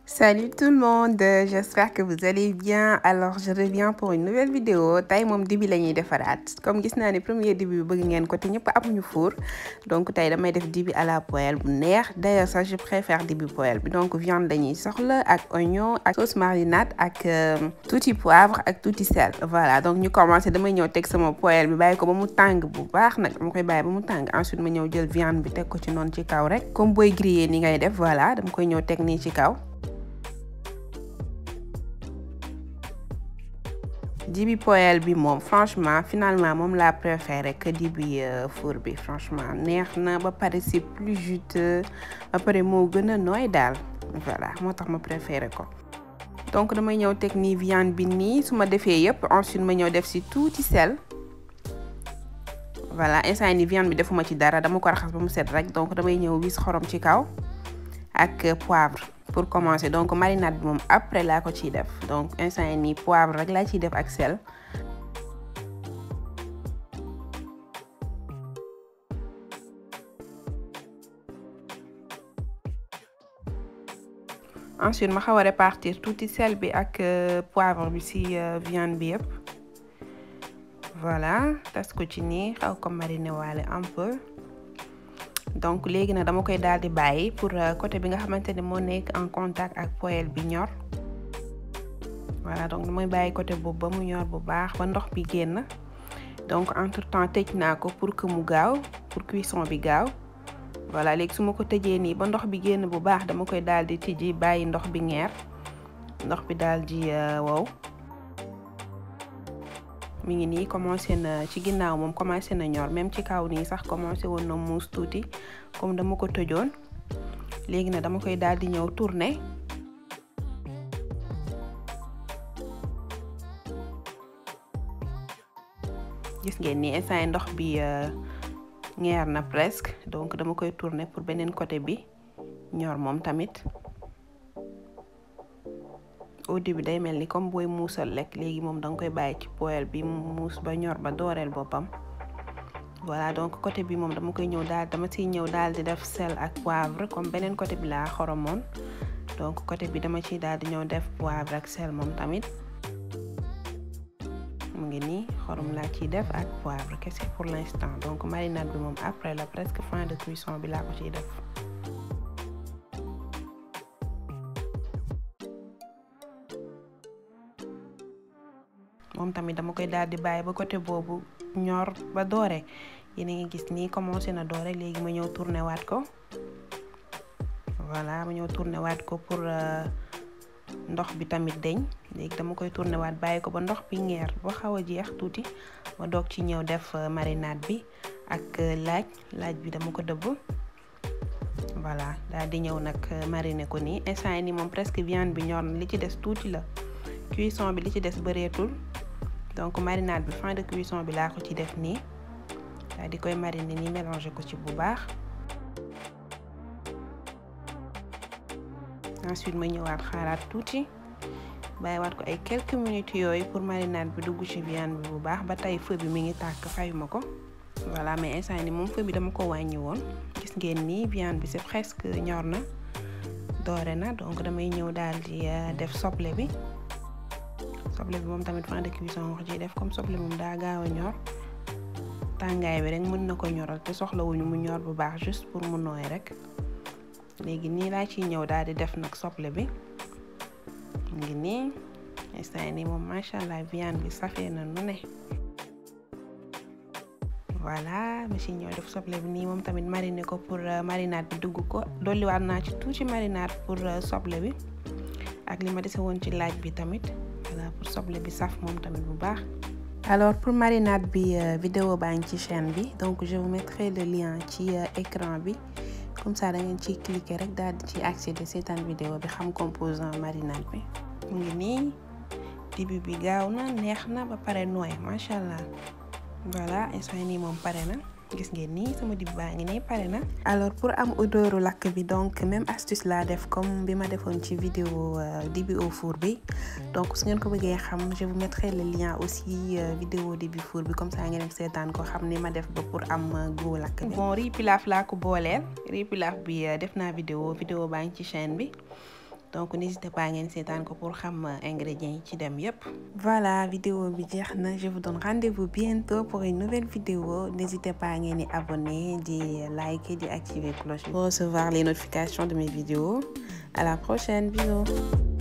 Salut tout le monde, j'espère que vous allez bien. Alors je reviens pour une nouvelle vidéo tey moom dibi la ñuy defaraat comme gis naa ne premier dibi bi bëgg ngeen ko te ñëpp amuñu four donc tey damay def dibi à la poêle bu neex d'ailleurs sax je préfère dibi poêle bi donc viande dañuy soxla ak oignon ak sauce marinade ak tuuti poivre ak tuuti sel voilà donc ñu commencé damay ñëw teg sama poêle bi bàyyi ko ba mu tàng bu baax nag dama koy bàyyi ba mu tàng ensuite ma ñëw jël viande bi teg ko ci noonu ci kaw rek comme booy griller ni ngay def voilà dama koy ñëw teg nii ci kaw dibi poêle bi moom franchement finalement moom laa préféré que dibi four bi franchement neex na ba pare c'est plus juteux ba pare moo gën a nooy daal voilà moo tax ma préféré ko donc damay ñëw teg nii viande bi nii su ma defee yëpp ensuite ma ñëw def si tuuti sel voilà instant ni viande bi defuma ci dara dama ko raxas ba mu set rek donc damay ñëw wis xorom ci kaw ak poivre pour commencer donc marinade bi moom après laa ko ciy def donc instant yi nii poivre rek laa ciy def ak sel ensuite ma xaw a répartir tuuti sel bi ak poivre bi ci viande bi yëpp voilà tas ko ci nii xaw ko mariner waale un peu donc léegi nag dama koy daal di bàyyi pour côté bi nga xamante ne moo nekk en contact ak poêle bi ñor voilà donc damay bàyyi côté boobu ba mu ñor bu baax ba ndox bi génn donc entre temps tëj naa ko pour que mu gaaw pour cuisson bi gaaw voilà léegi su ma ko tëjee nii ba ndox bi génn bu baax dama koy daal di tijji bàyyi ndox bi ngeer ndox bi daal di wow mi ngi nii commencé na ci ginnaaw moom commencé na ñor même ci kaw nii sax commencé woon na muus tuuti comme dama ko tëjoon léegi nag dama koy daal di ñëw tourner gis ngeen ni instant ndox bi ngeer na presque donc dama koy tourner pour beneen côté bi ñor moom tamit au début day mel ni comme booy muusal lekk léegi moom da nga koy bàyyi ci poêle bi mu muus ba ñor ba dooreel boppam voilà donc côté bi moom dama koy ñëw daal dama ciy ñëw daal di def sel ak poivre comme beneen côté bi laa xoromoon donc côté bi dama ciy daal di ñëw def poivre ak sel moom tamit mu ngi nii xorom laa ciy def ak poivre kese pour l'instant donc marinade bi moom après la presque fin de cuisson bi laa ko ciy def moom tamit dama koy daal di bàyyi ba côté boobu ñor ba doore yéen a ngi gis nii commencé na doore léegi ma ñëw tourné waat ko voilà ma ñëw tourné waat ko pour ndox bi tamit deñ léegi dama koy tourné waat bàyyi ko ba ndox bi ngeer ba xaw a jeex tuuti ma doog ci ñëw def marinade bi ak laaj laaj bi dama ko dëbb voilà daal di ñëw nag mariner ko nii instant yi nii moom presque viande bi ñor na li ci des tuuti la cuisson bi li ci des bëreetul donc marinade bi fin de cuisson bi laa ko ci def nii daal di koy mariner nii mélanger ko ci bu baax ensuite ma ñëwaat xaaraat tuuti bàyyiwaat ko ay quelques minutes yooyu pour marinade bi dugg ci viande bi bu baax ba tey feu bi mi ngi tàkk fayuma ko voilà mais instant ni moom feu bi dama ko wàññi woon gis ngeen nii viande bi c'est presque ñor na doore na donc damay ñëw daal di def soble bi soble bi moom tamit fin de cuisson wax ci def comme soble moom daa gaaw a ñor tàngaay bi rek mën na ko ñoral te soxlawuñu mu ñor bu baax juste pour mu nooy rek léegi nii laa ciy ñëw daal di def nag soble bi mu ngi nii instant nii moom macha allah viande bi safee na nu ne voilà ma ci ñëw def soble bi nii moom tamit mariner ko pour marinade bi dugg ko dolliwaat naa ci tuuti marinade pour soble bi ak li ma dese woon ci laaj bi tamit voilà pour soble bi saf moom tamit bu baax. alors pour marinade bi vidéo baa ngi ci chaîne bi donc je vous mettrai le lien ci écran bi comme ça da ngeen ciy cliquer rek daal di ci accéder seetaan vidéo bi xam composant marinade bi. mu ngi nii dibi bi gaaw na neex na ba pare nooy macha allah voilà instant nii moom pare na. gis ngeen nii sama dib baa ngi ne pare na alors pour am odeuru lakk bi donc même astuce laa def comme bi ma defoon ci vidéo dibi au four bi donc su ngeen ko bëggee xam je vous mettrai le lien aussi vidéo dibi four bi comme ça ngeen dem seetaan ko xam ni ma def ba pour am goût lakk bi bon riz pilaf laa ko booleel riz pilaf bi def naa vidéo vidéo baa ngi ci chaîne bi donc n'hésitez pas ngeen seetaan ko pour xam ingrédients yi ci dem yépp voilà vidéo bi jeex na je vous donne rendez-vous bientôt pour une nouvelle vidéo n'hésitez pas ngeen di abonner di liker di activer cloche pour recevoir les notifications de mes vidéos à la prochaine bisous